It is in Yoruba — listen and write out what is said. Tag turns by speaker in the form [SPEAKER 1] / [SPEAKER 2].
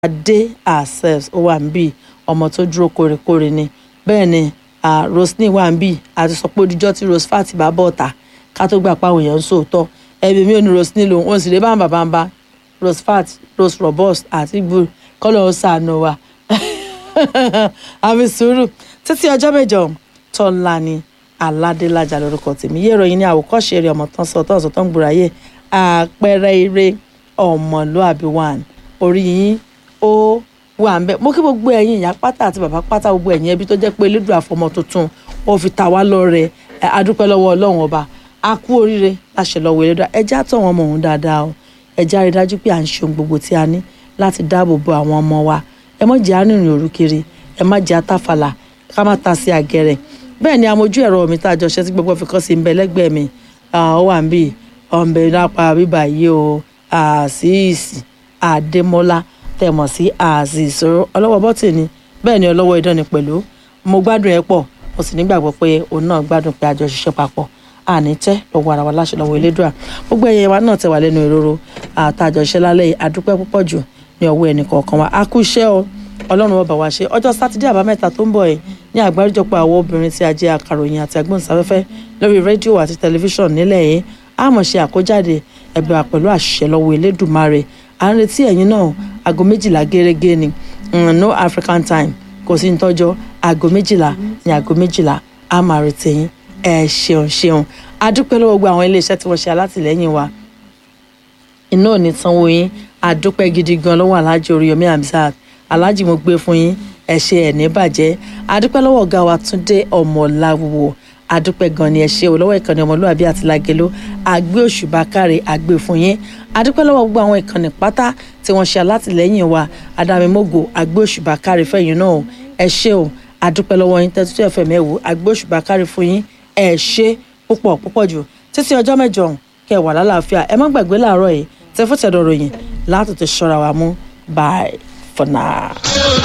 [SPEAKER 1] adé ourselves ó wà níbí ọmọ tó dúró kórèkórè ni bẹ́ẹ̀ ni ah, roseline wà níbí àti sọ pé odijọ́ tí rosefat bá bọ̀ ọ̀tà ká tó gbà páwọn èèyàn ń sòótọ́ ẹbí mi ò ní roseline lòun òun sì lè bá bàbá ń bá rosefat rose robust àti gbòòrò kọ́lọ̀ ó sànù wa àfi sùúrù títí ọjọ́ mẹ́jọ tọ́lá ni aládélájà lórúkọ tèmi yé ìròyìn ní àwòkọ́ṣe eré ọmọ tán sọ tán sọ tán gbòòráyè àpẹẹrẹ eré ọmọlúàbí one orí yín ó wà ń bẹ mo kí gbogbo ẹ̀yin ìyá pátá àti bàbá pátá gbogbo ẹ̀yin ẹbí tó jẹ́ pé elédùn àfọmọ tuntun ó fi ta wá lọ́rẹ ẹ adúpẹ́ lọ́wọ́ Ọlọ́run ọba a kú oríire láṣẹ lọ́wọ́ elédùn ẹjẹ àtọ wọn mọ òun dáadáa o ẹjẹ àrí dájú pé à ń ṣe ohun gbogbo tí a ní láti dáàbò bo àwọn ọmọ wa ẹ má jẹ́ arìnrìn òru kiri ẹ má jẹ́ atáfàlà ká má ta sí àgẹrẹ bẹ́ẹ̀ ni amójú ẹ̀rọ mi tá a jọ ṣe tí gbogbo fi kàn sí ń bẹ lẹ́gbẹ̀ẹ́ mi ó wà ń bì ọ̀nbẹ lápá bíbà yìí o àṣìṣì àdèmọ́lá tẹ̀mọ̀ sí àṣìṣòro ọlọ́wọ́ bọ́tìnì bẹ́ẹ̀ ni ọlọ́wọ́ idán ni pẹ̀lú mo gbádùn ẹ pọ̀ mo sì nígbàgbọ́ pé òun náà gbádùn pé a jọ ṣiṣẹ́ papọ̀ àní tẹ́ lọ́wọ́ ara wa láṣẹ lọ́wọ́ elédùà gbogbo ẹ̀yẹ wa náà tẹ̀ wá lẹ́nu ìrora àtàjọṣe lálẹ́ yìí adúpẹ́ púpọ̀ jù ní ọwọ́ ẹnì kọ̀ọ̀kan wa a kú iṣẹ́ o ọlọ́run ọba wa ṣe ọjọ́ sátidé àbámẹ́ta tó ń bọ̀ ẹ̀ ní àgbáríjọpọ̀ àwọn obìnrin tí a jẹ́ akàròyìn àti agbóhùnsáfẹ́fẹ́ lórí rédíò àti tẹlifíṣàn nílẹ̀ yìí a mọ̀ ṣe àkójáde ẹ̀bẹ̀ wa pẹ̀lú àṣẹ lọ́wọ́ elédùmarè à ń retí ẹ̀yin náà aago méjìlá gẹ́gẹ́ ni no African time kò sí nítọ́jọ́ aago méjìlá ní aago méjìlá a máa retí ẹ̀yin ẹ ṣeun ṣeun adúpẹ́ lọ́wọ́ gbogbo àwọn iléeṣẹ́ tí wọ́n ṣe alátìlẹ́yìn wa iná ò ní sanwó yín adúpẹ́ gidi gan lọ́wọ́ aláàjì Oríyọmí Hamzat aláàjì mo gbé fún yín ẹ ṣe ẹ̀ ní bàjẹ́ adúpẹ́ lọ́wọ́ ọ̀gá wa Túndé Ọmọláwo adúpẹ́ gan ni ẹ ṣe o lọ́wọ́ ìkànnì ọmọlúwàbí àti Lágelú àgbé òṣùbà káre àgbé fún yín adúpẹ́ lọ́wọ́ gbogbo àwọn ìkànnì pátá tí wọ́n ṣe alátìlẹ́yìn wa adámimógo àgbé òṣùbà káre fẹ́yìn náà ẹ ṣe o adúpẹ́ lọ́wọ́ yín tẹ́tú ẹ̀fẹ̀ mẹ́wò àgbé òṣùbà káre fún yín ẹ ṣe púpọ̀ púpọ̀ jù títí ọjọ́ mẹ́jọ kẹ́ wà lálàáfíà ẹ má gbàgbé láàárọ̀ yìí tẹ́fọ́tẹ̀dọ̀ ròyìn látòtò ṣọ́ra wa mú bye for now.